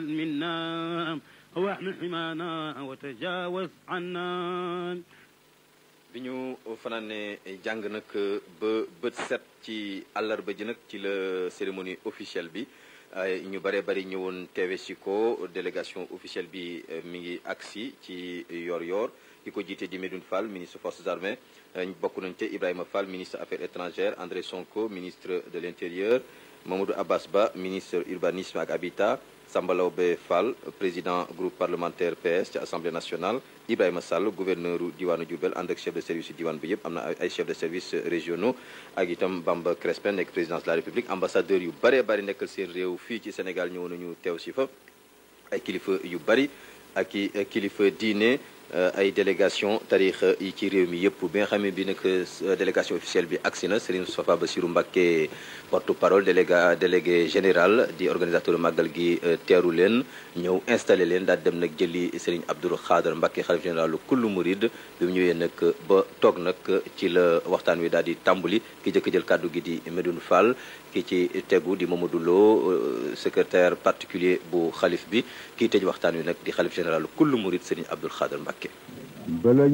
منا واحمل حمانا وتجاوز عنا bi ñu fanaane jàng nag ba bët set ci àllarba ji nag ci la cérémonie officielle bi ñu bare bari ñëwoon teewe si ko délégation officielle bi mi ngi agsi ci yor-yor ki ko jiite di Medoune Fall ministre forces armées bokk nañ te Ibrahima Fall ministre affaires étrangères André Sonko ministre de l'intérieur Mamadou Abbas Ba ministre urbanisme ak habitat Samba Laobé Fall président groupe parlementaire PS ci assemblée nationale Ibrahima Sall gouverneur diwaanu Diourbel ànd ak chef de service diwaan bi yëpp am na ay chef de service régionaux ak itam Bamba Crespin nekk présidence de la République ambassadeur yu bare bari nekkal seen réew fii ci Sénégal ñëw nañu teew si fa ay kilifa yu bari ak i kilifa diine ay délégation tarix yi ci réew mi yëpp bi nga xam ne bi nag délégation officielle bi agsi na Serigne Moustapha Bassirou Mbacké porte-parole déléga délégué général di organisateur màggal gi teeru leen ñëw installé leen daal dem nag jëli Serigne Abdou Khadre Mbacké xalif général kullu murid bi mu ñëwee nag ba toog nag ci la waxtaan wi daal di tàmbali ki jëkk jël kàddu gi di Medoune Fall ki ci tegu di Mamadou Lo secrétaire particulier bu xalif bi kii tëj waxtaan wi nag di xalif général kullu murid Serigne Abdou Khadre Mbacké